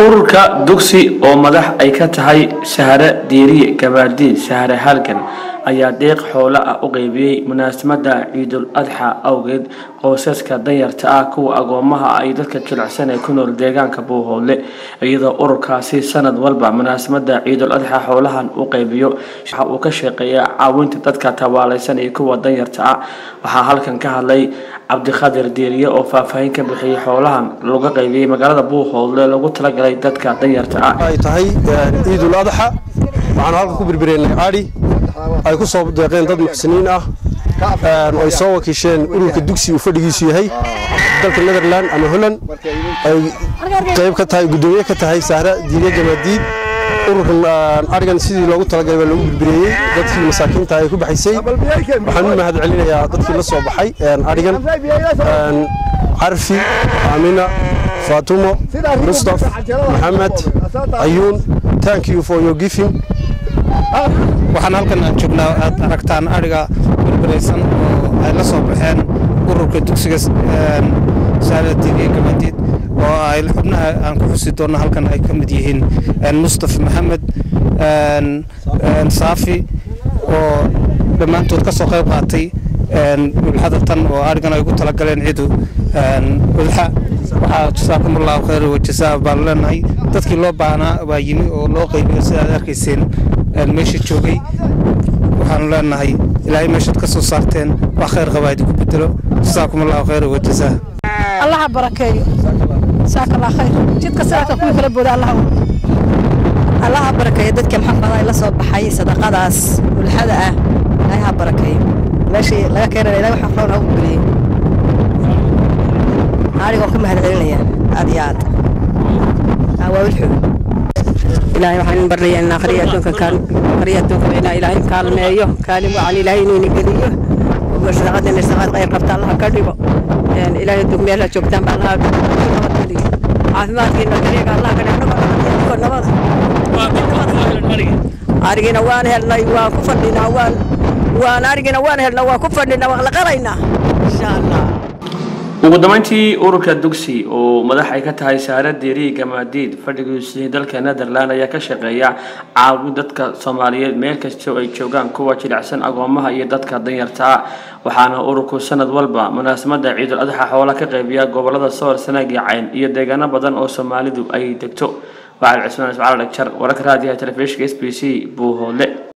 ururka dugsi oo madax ay ka tahay sahare diiriye gabaadiid sahare halgan ayaa deeq xoolo ah u qeybiyey munaasabada ciidul adxa awgeed qoysaska danyarta ah kuwa agoomaha ay dadka jilicsan ee ku nool deegaanka buuhoodle iyadoo ururkaasi sanad walba munaasabada ciidul adxa xoolahan u qeybiyo waxa uu ka shaqeeyaa caawinta dadka tabaalaysan iyo kuwa danyarta ah waxaa halkan ka hadlay cabdikhadir diiriye oo faahfaahin ka bixiyey xoolahan laga qeybiyey magaalada buuhoodle lagu talagalay dadka danyarta ah ay tahay ciidul adxa waxaanu halka ku birbireynay adhi ay ku soo deeqeen dad muxsiniin ah oo ay soo wakiisheen ururka dugsi uu fadhigiisu yahay dalka netherland ama holland ay qayb ka tahay guddoomiye ka tahay sahra diiriye gamaadiid ururkan arigan sidii loogu talagalay baa lagu birbireeyey dadkii masaakiinta ay ku baxaysay waxaan u mahad celinayaa dadkii la soo baxay arigan carfi aamina faatumo mustaf maxamed ayuun thank you for your giving waxaan halkan aan joognaa aad aragtaan adhiga birbaraysan oo ay la soo baxeen ururka dugsiga saaradiiniye gamaadiid oo ay xubnaha aan ku xusi doonno halkan ay ka mid yihiin mustaf maxamed saafi oo dhammaantood ka soo qayb qaatay ulxada tan oo adhigan ay ugu talagaleen cidu ulxa waxaa jasaakum allahu khayr wajasaa baan leenahay dadkii loo baahnaa baa yimi oo loo qaybiyo sida aad arkayseen meesha joogay waxaanu leenahay ilaahay meeshaad ka soo saarteen wax khayr qabaa idinku bedelo jasaakum allahu khayr wajazaa allaha barakeeyo jasaaka allah khayr jidka sirarka kuwii kala booda allaha allaha barakeeyo dadka maxamada la soo baxay sadaqadaas ulxada ah ilaahay ha barakeeyo meeshii laga keenana ilahay waxa roon ha u geliyey anigoon ka mahad celinaya aad iyo aad waa wilxu ilaahay waxaan barnayaa in akhriya adduunka kaan akhriya adduunka inaa ilaahay kaalmeeyo kaalin wacan ilaahay inuu ina geliyo sadaqada inay sadaqad qayr qabta allaha ka dhigo ilaahay adduunka meesha joogtaan baa allaha nabad geliyo caafimaadkiina gariyaga allaha ka dhigo nabada arigina waan helnay waan ku fadhinaa waan waan arigina waan helnay waan ku fadhinaa waan la qalaynaa insha allah ugu dambeyntii ururka dugsi oo madax ay ka tahay saare diiriye gamaadiid fadhigiisii dalka netherland ayaa ka shaqeeya caawin dadka soomaaliyeed meel kastoo ay joogaan kuwa jilicsan agoomaha iyo dadka danyarta ah waxaana ururku sanad walba munaasabada ciidul adxa xoola ka qeybiya gobolada soor sanaag iyo cayn iyo deegaano badan oo soomaalidu ay degto waxaal cismaan ismacaal dhagjar wararka raadiyaha telefishinka s b c buuhoodle